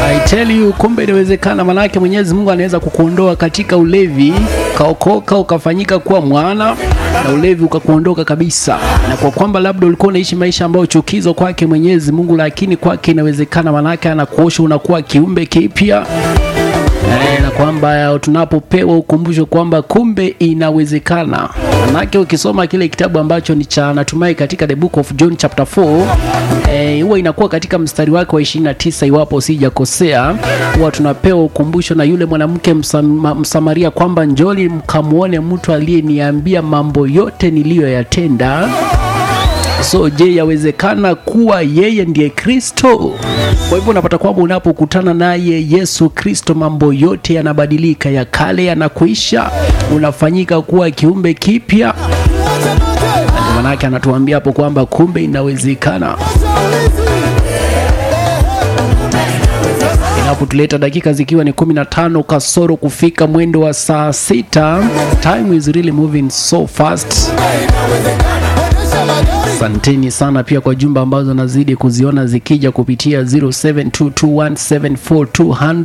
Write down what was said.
I tell you, kumbe inawezekana. Manake Mwenyezi Mungu anaweza kukuondoa katika ulevi, ukaokoka ukafanyika kuwa mwana na ulevi ukakuondoka kabisa, na kwa kwamba labda ulikuwa unaishi maisha ambayo chukizo kwake Mwenyezi Mungu, lakini kwake inawezekana, manake anakuosha unakuwa kiumbe kipya. Eh, na kwamba tunapopewa ukumbusho kwamba kumbe inawezekana. Manake ukisoma kile kitabu ambacho ni cha natumai katika the book of John chapter 4 eh, huwa inakuwa katika mstari wake wa 29 iwapo sijakosea, huwa tunapewa ukumbusho na yule mwanamke msama, Msamaria kwamba njoli mkamwone mtu aliyeniambia mambo yote niliyoyatenda. So je, yawezekana kuwa yeye ndiye Kristo? Kwa hivyo unapata kwamba unapokutana naye Yesu Kristo, mambo yote yanabadilika, ya kale yanakuisha, unafanyika kuwa kiumbe kipya. Ndio maanake anatuambia hapo kwamba kumbe inawezekana. Inapotuleta dakika zikiwa ni 15 kasoro kufika mwendo wa saa sita. Time is really moving so fast. Asanteni sana pia kwa jumba ambazo nazidi kuziona zikija kupitia 0722174200